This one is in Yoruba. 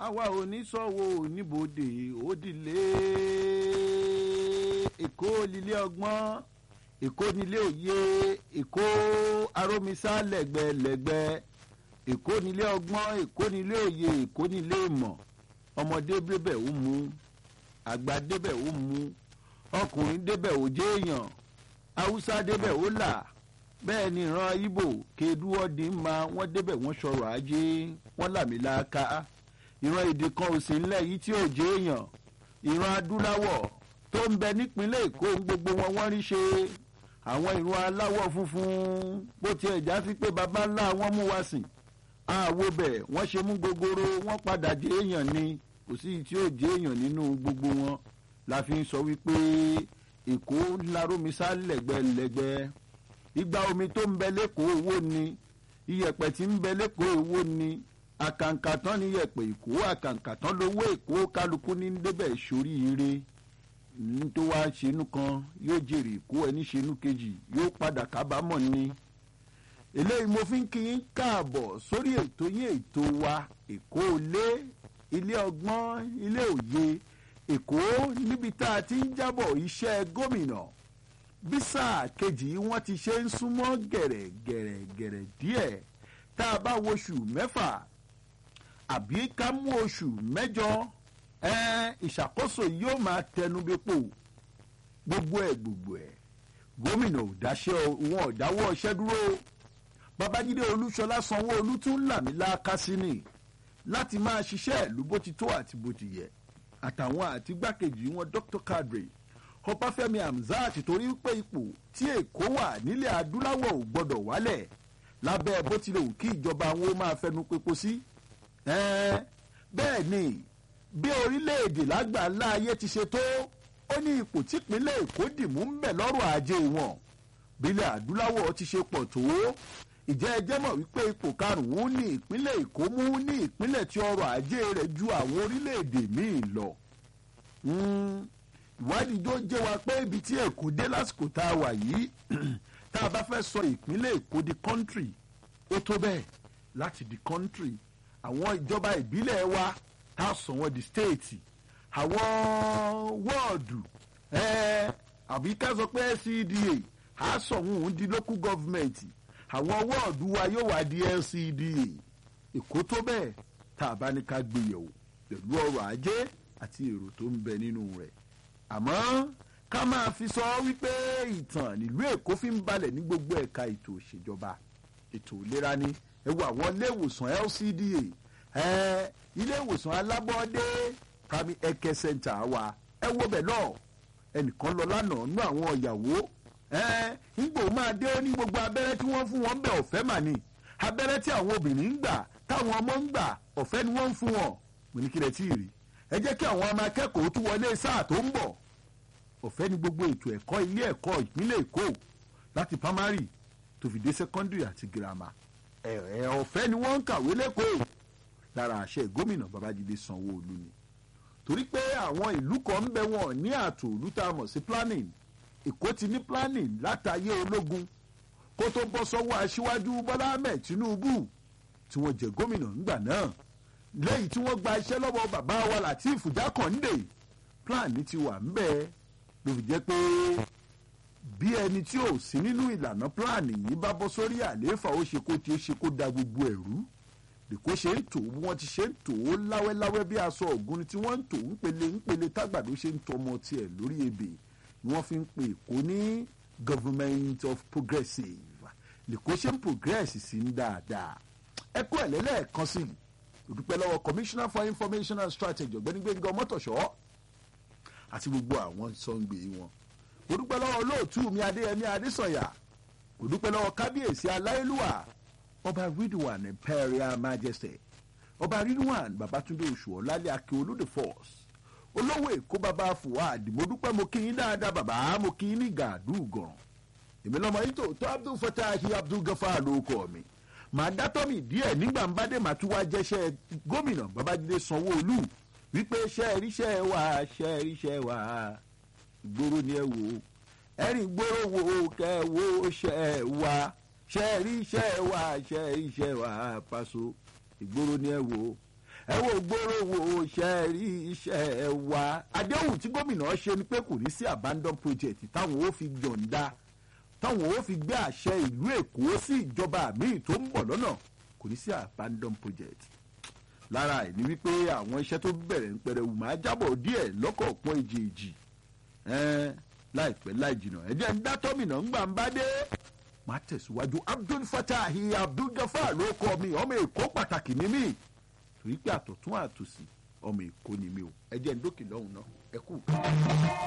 àwa ò ní sọ̀wọ́ oníbodè òdìlé èkó lílé ọgbọ́n èkó nílé òye èkó arómisá lẹ́gbẹ̀lẹ́gbẹ̀ èkó nílé ọgbọ́n èkó nílé òye èkó nílé ìmọ̀ ọmọdé débẹ̀ ó mu àgbà débẹ̀ ó mu ọkùnrin débẹ̀ ó jẹ́ èèyàn haúsá débẹ̀ ó là bẹ́ẹ̀ ni ìran ibo kedúọ́dì ma wọ́n débẹ̀ wọ́n sọ̀rọ̀ ajé wọ́n làmìlàaka ìran èdè kan ò sí ńlẹ̀ yìí tí ò jẹ́ èèyàn ìran adúláwọ̀ tó ń bẹ nípínlẹ̀ èkó gbogbo wọn wọ́n rí ṣe àwọn ìran aláwọ̀ funfun bó tiẹ̀ já sí pé baba ńlá wọn mú wá sìn àwo bẹ̀ wọ́n ṣe mú gogoro wọ́n padà jẹ́ èèyàn ni kò sí tí ò jẹ́ èèyàn nínú gbogbo wọn la fi ń sọ wípé èkó ńlárómisá lẹ́gbẹ̀lẹ́gbẹ̀ ìgbà omi tó ń bẹ lẹ́kọ̀ọ́ owó ni iyẹ̀pẹ̀ tí ń bẹ lẹ́kọ̀ọ́ owó ni àkàǹkàtán ní iyẹ̀pẹ̀ èkó àkàǹkàtán lówó èkó kálukú ní débẹ̀ sórí ire ní tó wá ṣenú kan yóò jèrè èkó ẹni ṣenú kejì yóò padà kábàámọ̀ ni eléyìí mo fi ń kí yín káàbọ̀ sórí ètò yín ètò wa èkó ilé ilé ọgbọ́n ilé òye èkó níbi tá a ti ń jábọ̀ iṣẹ́ gómìnà bí sáà kejì wọ́n ti ṣe ń súnmọ́ gẹ̀rẹ̀gẹ̀rẹ̀gẹ̀rẹ̀ díẹ̀ tá a bá wo oṣù mẹ́fà àbí ká mú oṣù mẹ́jọ ìṣàkóso yóò máa tẹnu bẹ́pò gbogbo ẹ̀ gbogbo ẹ̀ gómìnà ò dáṣẹ́ wọn ò dáwọ́ ọṣẹ́ dúró babájídé olúṣọlá sanwó-olú tún làmì láàká sí ni láti máa ṣiṣẹ́ ìlú bó ti tó àti bó ti yẹ àtàwọn àti gbákejì wọn dr kadri ọbáfẹ́mi hamzat torí pé ipò tí èkó wà nílẹ̀ adúláwọ̀ ò gbọ́dọ̀ wálẹ̀ lábẹ́ bó tilẹ̀ wù kí ìjọba àwọn ó máa fẹnu pepo sí. bẹ́ẹ̀ ni bí orílẹ̀-èdè lágbàńlá ayé ti ṣe tó ó ní ipò típínlẹ̀ èkó dìmú ń bẹ̀ lọ́rọ̀ ajé wọn bílẹ̀ adúláwọ̀ ti ṣe pọ̀ tó ìjẹ́ ẹjẹ́ mọ̀ wípé ipò karùn-ún ní ìpínlẹ̀ èkó mú ní ìpínlẹ̀ tí ọrọ̀ ajé rẹ̀ ju àwọn orílẹ̀-èdè míì lọ ìwádìí tó jẹ́ wa pé ibi tí èkó dé lásìkò tá a wà yìí tá a bá fẹ́ sọ ìpínlẹ̀ èkó di country ó tó bẹ́ẹ̀ láti di country àwọn ìjọba ìbílẹ̀ wa tá a sọ wọn di state àwọn wọ́ọ̀dù àbí ká sọ pé LCDA á sọ wọn di local government àwọn wọ́ọ̀dù wa yóò wá di LCDA èkó tó bẹ́ẹ̀ tá a bá ní ká gbéyẹ̀wò pẹ̀lú ọrọ̀ ajé àti èrò tó ń bẹ nínú rẹ̀ àmọ́ ká máa fi sọ wípé ìtàn nílùú èkó fi ń balẹ̀ ní gbogbo ẹ̀ka ètò òṣèjọba ètò ìlera ni ẹ wo àwọn ilé ìwòsàn LCDA ẹ ilé ìwòsàn alábọ́ọ́dé kami eke center wa ẹ wo bẹ̀ náà ẹnìkan lọ lánàá nú àwọn ìyàwó ẹ ńgbò máa dé ó ní gbogbo abẹ́rẹ́ tí wọ́n fún wọn bẹ̀ ọ̀fẹ́ mà ní abẹ́rẹ́ tí àwọn obìnrin ń gbà táwọn ọmọ ń gbà ọ̀fẹ́ ni wọ́n ń fún wọn mo ní kí lẹ tí ì rí ẹ jẹ́ kí àwọn ọmọ akẹ́kọ̀ọ́ tún wọlé sáà tó ń bọ̀ ọ̀fẹ́ ni gbogbo ètò ẹ̀kọ́ ilé ẹ̀kọ́ ìpínlẹ̀ èkó láti primary tó fi dé secondary àti girama ẹ̀ ọ̀fẹ́ ni wọ́n ń kàwé lẹ́kọ̀ọ́ lára àṣẹ gómìnà babájídé sanwó-olú ni torí pé àwọn ìlú kan ń bẹ wọn ní ààtò ìlú tá a mọ̀ sí planning èkó ti ní planning látàyé ológun kó tó bọ́ sọ́wọ́ aṣíwájú bọ́lá ahmed tinubu tí wọ́n jẹ gómìnà ńgbà náà lẹ́yìn tí wọ́n gba iṣẹ́ lọ́wọ́ bàbá wa latif jákàndé plan ti wà ń bẹ́ẹ̀ ló fi jẹ́ pé bí ẹni tí ò sí nínú ìlànà plan yìí bá bọ́ sórí àlééfà ó ṣe kó tí ó ṣe kó da gbogbo ẹ̀rú lèkó ṣe ń tò wọ́n ti ṣe ń tò ó láwẹ́láwẹ́ bí aṣọ ògùn tí wọ́n ń tò ń pele ń pele tágbàdo ṣe ń tọmọ tiẹ̀ lórí ebè ni wọ́n fi ń pè èkó ní government of progressive lèkó ṣe ń progress sí ń dáadáa ẹ̀kọ́ ẹ̀lẹ́lẹ́ẹ̀kan sí i òdúpẹ́ lọ́wọ́ commissioner for information and strategy ọ̀gbẹ́ni gbẹ̀ngàn mọ́tòṣọ́ àti gbogbo àwọn sọ́ngbè wọn òdúpẹ́ lọ́wọ́ olóòtú mi adéyẹmí adésọ̀yà òdúpẹ́ lọ́wọ́ kábíyèsí aláìlúwà ọba ridwan imperial majesty ọba ridwan babatunde oṣù ọ̀làlẹ̀ akin olóde force olówó èkó baba fuad mo dúpẹ́ mo kí yín dáadáa bàbá mo kí yín ní gàdú gọ̀ràn èmi lọ́mọ yìí tòótọ́ abdul fatahi abdul gafar ló kọ́ mi màá dátọ́ mi díẹ̀ nígbà ń bá dé màá tún wá jẹ́ṣẹ́ gómìnà babájídé sanwó-olú wípé ṣe ríṣẹ́ wà ṣe ríṣẹ́ wà ìgboro ni ẹ wò ó ẹ̀rìn gbòòrò wo kẹ́ ẹ wo ṣe wà ṣe ríṣẹ́ wà ṣe ríṣẹ́ wà paṣọ ìgboro ni ẹ wò ó ẹ wo gbòòrò wo ṣe rí iṣẹ́ wa àdéhùn tí gómìnà ṣe ni pé kò ní sí abandon project táwọn ó fi yọ̀ǹda táwọn ó fi gbé àṣẹ ìlú èkó sí ìjọba míì tó ń bọ̀ lọ́nà kò ní sí abandon project lára ẹ̀ ni wípé àwọn iṣẹ́ tó bẹ̀rẹ̀ ń pẹrẹwu máa jábọ̀ díẹ̀ lọ́kọ̀ọ̀kan èjèèjì ẹ̀ẹ́n láìpẹ́ láì jìnnà ẹ̀jẹ̀ ń dá tọ́mìnà ń gbà ń bá dé máa tẹ̀síwájú abdul fatahi abdul gafar ló kọ́ mi ọmọ èkó pàtàkì ní mí torí pé àtọ̀tún àtòsí ọmọ èkó ni mi o ẹ̀jẹ̀ ń dókè lọ́hùn náà ẹ kú.